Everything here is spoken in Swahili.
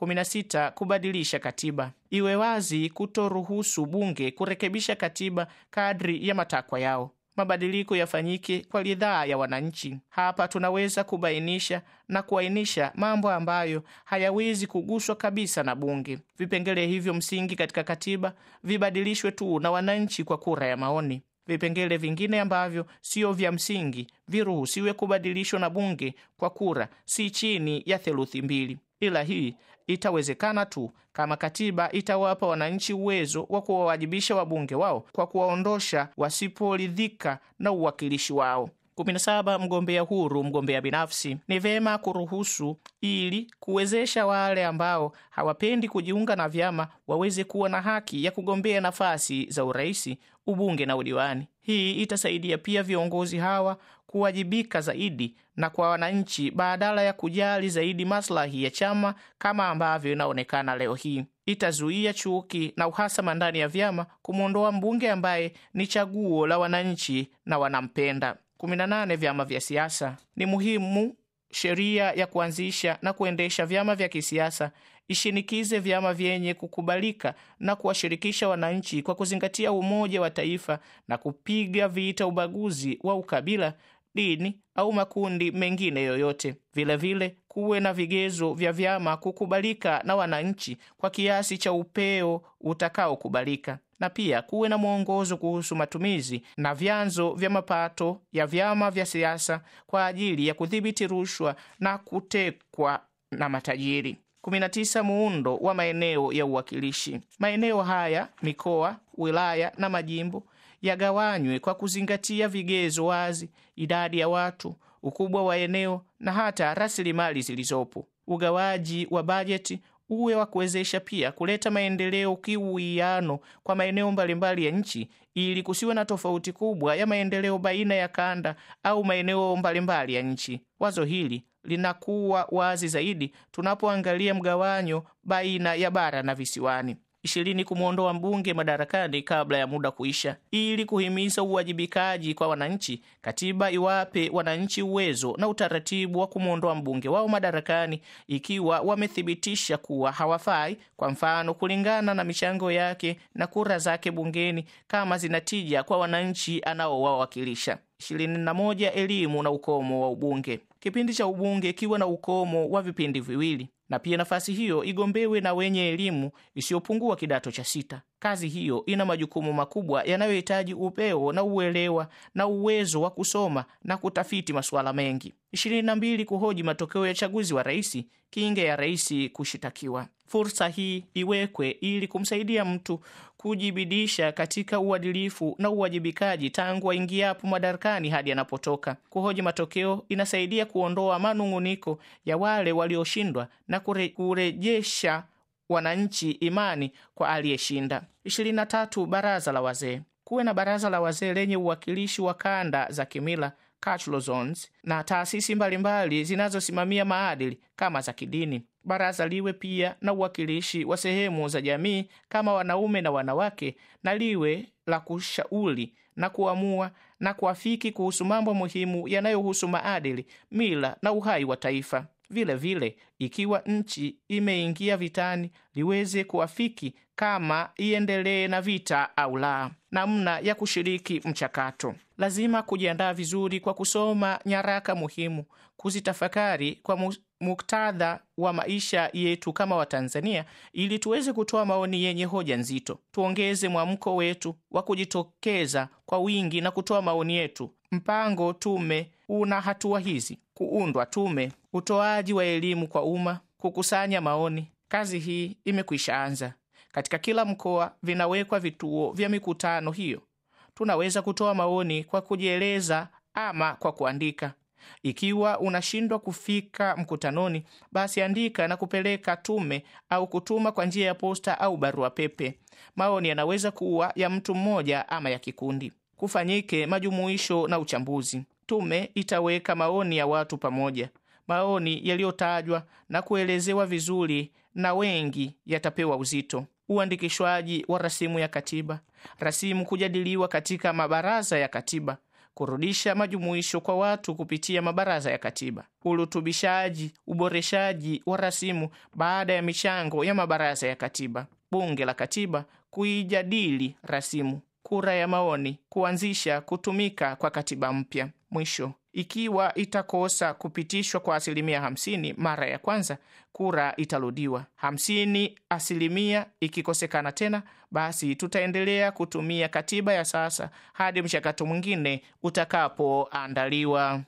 16 kubadilisha katiba. Iwe wazi kutoruhusu bunge kurekebisha katiba kadri ya matakwa yao. Mabadiliko yafanyike kwa ridhaa ya wananchi. Hapa tunaweza kubainisha na kuainisha mambo ambayo hayawezi kuguswa kabisa na bunge. Vipengele hivyo msingi katika katiba vibadilishwe tu na wananchi kwa kura ya maoni. Vipengele vingine ambavyo sio vya msingi viruhusiwe kubadilishwa na bunge kwa kura si chini ya theluthi mbili, ila hii itawezekana tu kama katiba itawapa wananchi uwezo wa kuwawajibisha wabunge wao kwa kuwaondosha wasiporidhika na uwakilishi wao. 17. Mgombea huru, mgombea binafsi. Ni vema kuruhusu ili kuwezesha wale ambao hawapendi kujiunga na vyama waweze kuwa na haki ya kugombea nafasi za uraisi, ubunge na udiwani. Hii itasaidia pia viongozi hawa kuwajibika zaidi na kwa wananchi badala ya kujali zaidi maslahi ya chama kama ambavyo inaonekana leo hii. Itazuia chuki na uhasama ndani ya vyama, kumwondoa mbunge ambaye ni chaguo la wananchi na wanampenda. 18. Vyama vya siasa. Ni muhimu sheria ya kuanzisha na kuendesha vyama vya kisiasa ishinikize vyama vyenye kukubalika na kuwashirikisha wananchi kwa kuzingatia umoja wa taifa na kupiga vita ubaguzi wa ukabila, dini au makundi mengine yoyote. Vilevile kuwe na vigezo vya vyama kukubalika na wananchi kwa kiasi cha upeo utakaokubalika na pia kuwe na mwongozo kuhusu matumizi na vyanzo vya mapato ya vyama vya siasa kwa ajili ya kudhibiti rushwa na kutekwa na matajiri. 19. Muundo wa maeneo ya uwakilishi. Maeneo haya, mikoa, wilaya na majimbo yagawanywe kwa kuzingatia vigezo wazi, idadi ya watu, ukubwa wa eneo na hata rasilimali zilizopo. Ugawaji wa bajeti uwe wa kuwezesha pia kuleta maendeleo kiuwiano kwa maeneo mbalimbali ya nchi, ili kusiwe na tofauti kubwa ya maendeleo baina ya kanda au maeneo mbalimbali ya nchi. Wazo hili linakuwa wazi zaidi tunapoangalia mgawanyo baina ya bara na visiwani. ishirini. Kumwondoa mbunge madarakani kabla ya muda kuisha, ili kuhimiza uwajibikaji kwa wananchi. Katiba iwape wananchi uwezo na utaratibu wa kumwondoa mbunge wao madarakani ikiwa wamethibitisha kuwa hawafai, kwa mfano kulingana na michango yake na kura zake bungeni, kama zinatija kwa wananchi anaowawakilisha. 21. Elimu na ukomo wa ubunge. Kipindi cha ubunge ikiwa na ukomo wa vipindi viwili na pia nafasi hiyo igombewe na wenye elimu isiyopungua kidato cha sita. Kazi hiyo ina majukumu makubwa yanayohitaji upeo na uelewa na uwezo wa kusoma na kutafiti masuala mengi. 22. Kuhoji matokeo ya chaguzi wa rais, kinga ya rais kushitakiwa. Fursa hii iwekwe ili kumsaidia mtu kujibidisha katika uadilifu na uwajibikaji tangu aingiapo madarakani hadi anapotoka. Kuhoji matokeo inasaidia kuondoa manung'uniko ya wale walioshindwa na kure, kurejesha wananchi imani kwa aliyeshinda. 23. Baraza la wazee. Kuwe na baraza la wazee lenye uwakilishi wa kanda za kimila cultural zones, na taasisi mbalimbali zinazosimamia maadili kama za kidini. Baraza liwe pia na uwakilishi wa sehemu za jamii kama wanaume na wanawake, na liwe la kushauri na kuamua na kuafiki kuhusu mambo muhimu yanayohusu maadili, mila na uhai wa taifa. Vile vile, ikiwa nchi imeingia vitani, liweze kuafiki kama iendelee na vita au la. Namna ya kushiriki mchakato: lazima kujiandaa vizuri kwa kusoma nyaraka muhimu, kuzitafakari kwa muktadha wa maisha yetu kama Watanzania, ili tuweze kutoa maoni yenye hoja nzito. Tuongeze mwamko wetu wa kujitokeza kwa wingi na kutoa maoni yetu. Mpango tume una hatua hizi: kuundwa tume, utoaji wa elimu kwa umma, kukusanya maoni. Kazi hii imekwisha anza. Katika kila mkoa vinawekwa vituo vya mikutano hiyo. Tunaweza kutoa maoni kwa kujieleza ama kwa kuandika. Ikiwa unashindwa kufika mkutanoni, basi andika na kupeleka tume au kutuma kwa njia ya posta au barua pepe. Maoni yanaweza kuwa ya mtu mmoja ama ya kikundi. Kufanyike majumuisho na uchambuzi. Tume itaweka maoni ya watu pamoja. Maoni yaliyotajwa na kuelezewa vizuri na wengi yatapewa uzito. Uandikishwaji wa rasimu ya katiba. Rasimu kujadiliwa katika mabaraza ya katiba. kurudisha majumuisho kwa watu kupitia mabaraza ya katiba, urutubishaji, uboreshaji wa rasimu baada ya michango ya mabaraza ya katiba, bunge la katiba kuijadili rasimu, kura ya maoni, kuanzisha kutumika kwa katiba mpya. Mwisho, ikiwa itakosa kupitishwa kwa asilimia hamsini mara ya kwanza, kura itarudiwa. Hamsini asilimia ikikosekana tena, basi tutaendelea kutumia katiba ya sasa hadi mchakato mwingine utakapoandaliwa.